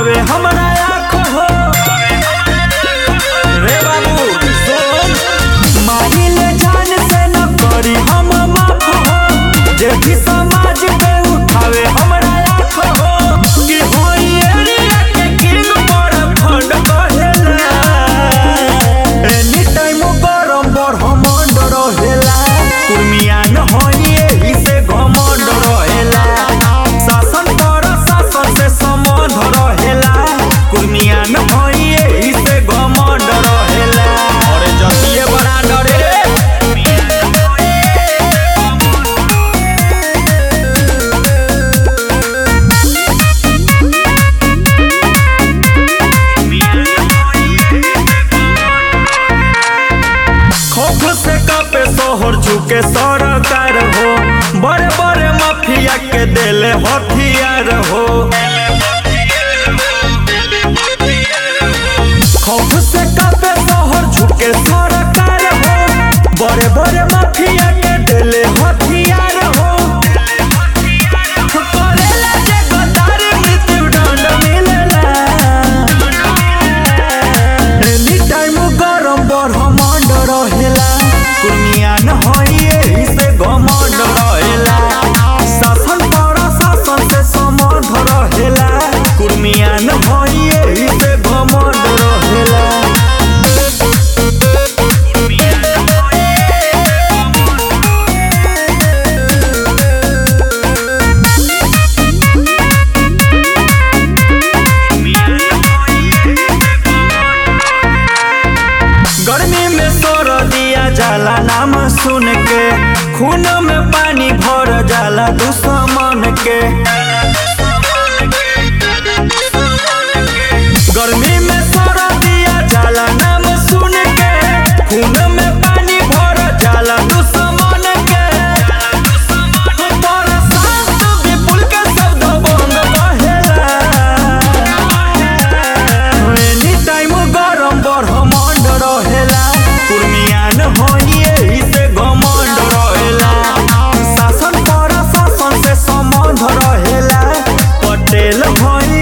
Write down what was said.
उठावे हमरा आँख हो रे बाबू सुन मानिले जान से न करी हम माफ हो जे भी समाज पे उठावे हमरा आँख हो कि होई एरिया के किंग बड़ फंड कहेला एनी टाइम गरम ब्रह्मांड रहेला कुर्मिया न होई एही से घमंड रहेला शासन पर शासन से संबंध रहेला कुर्मिया न होई एही से घमंड रहेला अरे जतिये बड़ा डरे खौफ से कापे शहर झुके सरकार हो बड़े बड़े माफिया के देले हथियार हो खौफ से कापे शहर झुके सरकार हो बड़े बड़े माफिया के देले हथियार हो करेला जे गद्दारी मृत्यु दंड मिलेला एनी टाइम गरम ब्रह्मांड रहेला कुर्मिया न होई एही से घमंड रहेला शासन पर शासन से संबंध रहेला कुर्मिया न होई एही से घमंड रहेला गर्मी में सोर दिया जाला नाम सुन के खून में पानी भर जाला दुश्मन के गर्मी में सोर दिया जाला नाम सुन के खून में पानी भर जाला दुश्मन के बरसात विपुल के शब्द बंद कहेला एनी टाइम गरम ब्रह्मांड रहेला कुर्मियान होई एही से घमंड रहेला शासन पर शासन से संबंध रहेला पटेल होई